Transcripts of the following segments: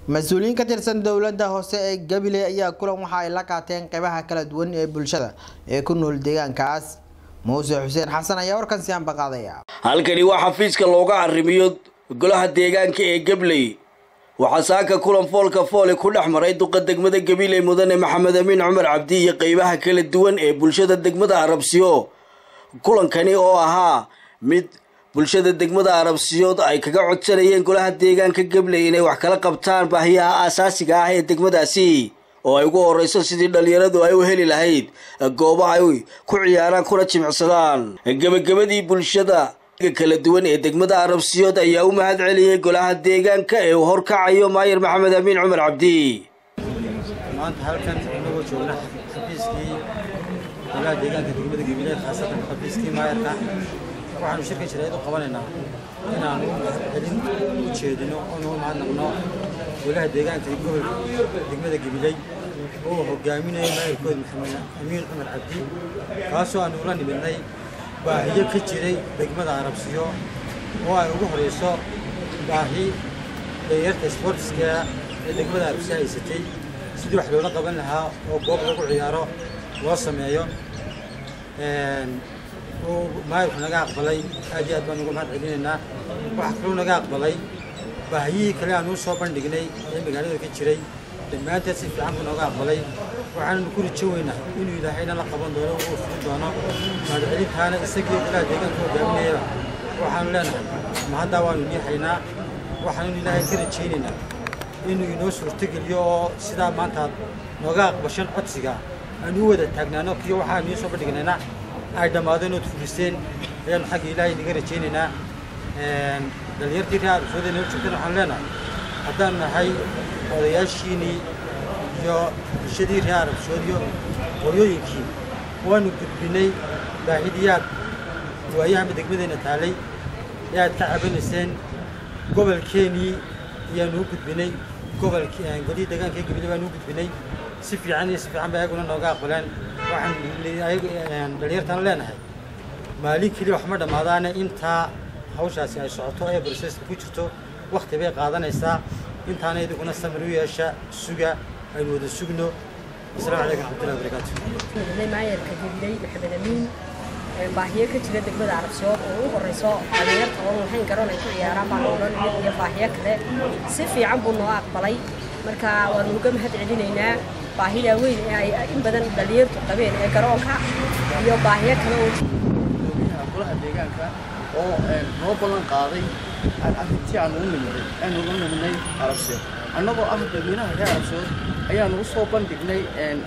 mas-uuliyiin ka tirsan dowladda hoose ee gabiley ayaa kulan waxa ay la qaateen qeybaha kala duwan ee bulshada ee ku nool deegaankaas muuse xuseen xasan ayaa warkan si anba qaadaya halkani waa xafiiska looga arrimiyo golaha deegaanka ee gabley waxaa saaka kulan foolka foole ku dhex maray duqa degmada gabiley mudane maxamed amiin cumar cabdi iyo qeybaha kala duwan ee bulshada degmada arabsiyo kulankani oo ahaa mid bulshada degmada arabsiyood ay kaga codsanayeen golaha deegaanka gabley inay wax kala qabtaan baahiyaha aasaasiga ah ee degmadaasi oo ay ugu horeyso sidii dhalinyaradu ay u heli lahayd goobo ay ku ciyaaraan kuna jimicsadaan gebagabadii bulshada kala duwan ee degmada arabsiyood ayaa u mahad celiyey golaha deegaanka ee uu horkacayo maayir maxamed amiin cumar cabdi maanta halkan inagoo joogna xafiiskii golaha deegaanka degmada gabiley khaasatan xafiiskii maayarka waxaanu shirkan jirayd u qabanaynaa inaanu celin u jeedino oonu mahadnaqno golaha deegaanka gobolka degmada gabiley oo hogaaminayo maayarkooda maxamed amiin cumar cabdi kaasoo aanu ula nimidnay baahiyo ka jiray degmada arabsiyo oo ay ugu horeyso baahi dhalinyarta sportiska ee degmada arabsiyo haysatay sidii wax loola qaban lahaa oo goob lagu ciyaaro loo sameeyo uu maayirku naga aqbalay aad iyo aad baan uga mahad celinaynaa waxaa kaloo naga aqbalay baahiyihii kale aan uu soo bandhignay ee magaalada ka jiray dhammaanteed si fiican buu nooga aqbalay waxaannu ku rijo weynaa inuu ilaahayna la qaban doono uu fulin doono mahadcelintaana isagii golaha deegaanka hogaaminayaba waxaanu leenahay mahaddaa waanu niixaynaa waxaanu ilaahay ka rajaynaynaa inuu inoo suurtogeliyo oo sidaa maanta nooga aqbashan codsiga aanu u wada taagnaano kiyo waxaanu ii soo bandhignaynaa ay dhammaadeen ood fuliseen ayaanu xagga ilaahay naga rajaynaynaa dhalinyartii reer arabsooda inoo joogtana waxaanu leenahay haddaanu nahay odayaashiinii iyo bulshadii reer arabsoodiyo hooyooyinkii waanu gudbinay baahidiyaad waayahanba degmadeenna taalay ee aad ka cabanayseen gobolkeenii ayaanu u gudbinay gobolkii golihii deegaanka gabiley baanu u gudbinay si fiican iyo si fiican ba ayaguna nooga aqbaleen waxaan dhalinyartaan leenahay maalin keliya wax ma dhammaadaane intaa hawshaasi ay socoto ee broseska ku jirto wakti bay qaadanaysaa intaana idinkuna samir u yeesha suga aynu wada sugno asalaamu calaykum raxmatullahi wabarakaatu maayarka gabiley maxamed amiin baahiyo ka jira degmada arabsiyood oo u horeyso dhalinyarta oon lahayn garoon ay ku ciyaaraan baan odhan iyo baahiyo kale si fiican buu noo aqbalay marka waanu uga mahad celinaynaa baahida weyn ee ay in badan dhalinyartu qabeen ee garoonka iyo baahiyo kale oo golaha deegaanka oo noo ballan qaaday arrintii aan ugu nimidnay aanu ugu nimidnay arabsiyood annagoo ah dadweynaha reer arabsiyood ayaanu u soo bandhignay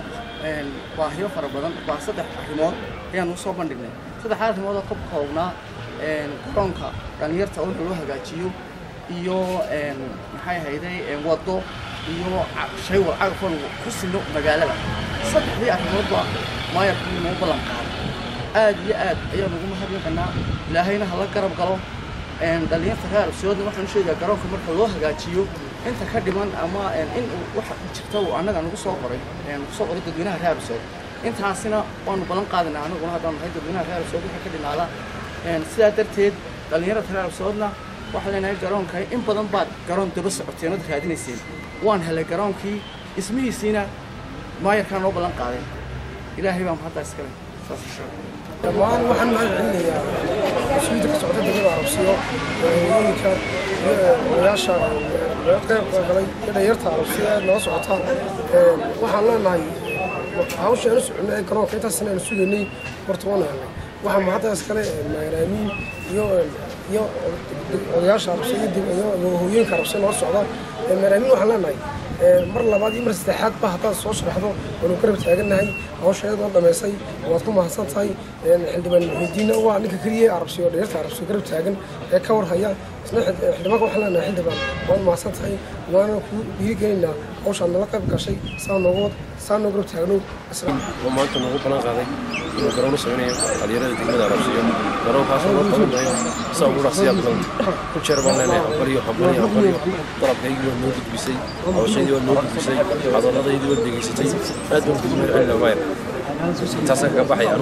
baahiyo fara badan baa saddex arrimood ayaanu usoo bandhignay saddexdaa arrimood oo ka koobnaa garoonka dhalinyarta oo loo hagaajiyo iyo maxay ahayday waddo iyo shay walcagafan ku sino magaalada saddexdii arrimoodba maayarku noo ballan qaaday aad iyo aad ayaanu ugu mahadnaqanaa ilaahayna hala garab galo dhalinyarta reer arabsiyoodna waxaan sheegaa garoonka marka loo hagaajiyo inta ka dhiman ama in waxa jirta uu annaga nagu soo qoray nagu soo qoray dadweynaha reer arabsiyood intaasina waanu ballan qaadanaa anaguna haddaan nahay dadweynaha reer arabsiyood waxa ka dhinaada sidaa darteed dhalinyarada reer arabsiyoodna waxaan leenahay garoonka in badan baad garoon daba socoteen ood raadinayseen waan helay garoonkii ismihiisiina maayarkaa noo ballan qaaday ilaahay baa mahaddaa iskale saas dhammaan waxaan mahad celinayaa mas-uuliyadda ka socota degmada arabsiyo hooyooyinka odayaasha qayb galay iyo dhalinyarta arabsiyo aad nala socota waxaan leenahay hawsha aanu soconay ee garoonka intaasna aanu sugaynay horta waan helnay waxaa mahaddaas kale maaraamiin iyo iyo odayaasha arabsiyo iyo hooyooyinka arabsiyo nala socda maaraamiin waxaan leenahay mar labaad iyo mar saddexaad ba haddaad soo sharaxdo waanu garab taagannahay hawsha iyadoo dhammaysay waad ku mahadsan tahay xildhibaan muxiidiinna waa ninka keliya arabsiyo dhalinyarta arabsiyo garab taagan ee ka warhaya isna xildhibaanka waxaan leenahay xildhibaan waad mahadsan tahay waana ku dhiirigelinaynaa hawshaad nala qayb gashay saa nooga wad saa noo garab taagno oo maanta noogu ballan qaaday inuu garoon u sameynayo dhalinyarada degmada arabsiyo garoonkaasoo loo qaban maayo saa ugu dhaqsiyaa badan ku jeer baan leenahay hambaliyo hambaliyo hambaliyo dalabkaygii waa noo gudbisay hawshaydii waa noo gudbisay hadalladaydii waa degeysatay aad baan kugu mahad celina maayar intaasaan kaga baxay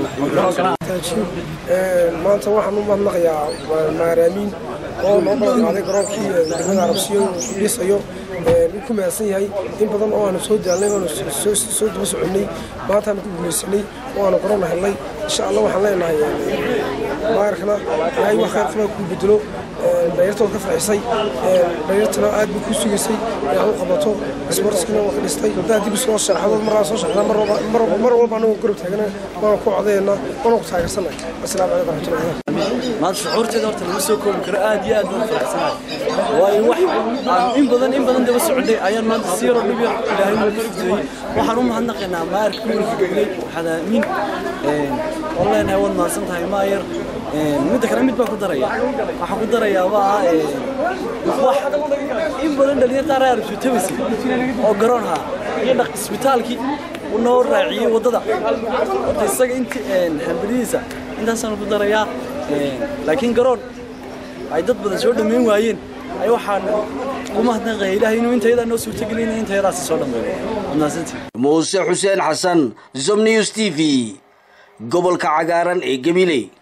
maanta waxaan u mahadnaqayaa maaraamiin oo noo ballan qaaday garoonkii degmada arabsiyo dhisayo wuu ku mahadsan yahay in badan oo aanu soo daalnay oanu soo daba soconnay maantaanu ku guulaysanay oo aanu korona helnay insha allah waxaan leenahay maayarkana ilaahay wax khayr qabaa kuu bedelo dhalinyartood ka farxisay dhalinyartana aad buu kuu sugaysay inaad u qabato isbarskina waa ka dhistay haddaad dib soo sharaxdo markaa soo sharaxda mar walba anagu garab taagana waana ku codeynaa waana ku taageersanay asalaamu calaykum raxmatullahi maanta shucuurteeda horta lama soo koobi karo aad iyo aad baan faraxsanahay waayo wax aan in badan in badan daba socday ayaan maanta si yaroo dhib yar ilaahay noo ka fudeeyey waxaan u mahadnaqaynaa maayarka gobolka gabley waxaad aamin oo leenahay waad mahadsan tahay maayar midda kale mid baan ku daraya waxaan ku darayaa waa wax in badan dhalinyarta reer arabsuutabasi oo garoon haa iyo dhaq isbitaalkii uu noo raaciyey waddada horta isaga inti hambadihiisa intaasaan ku darayaa laakiin garoon ay dad badan soo dhammayn waayeen ay waxaan u mahadnaqaya ilaahay inuu intayadaa noo suurtagelin intayadaasi soo dhammeeyo mahadsantii muuse xuseen xasan zom news t v gobolka cagaaran ee gabiley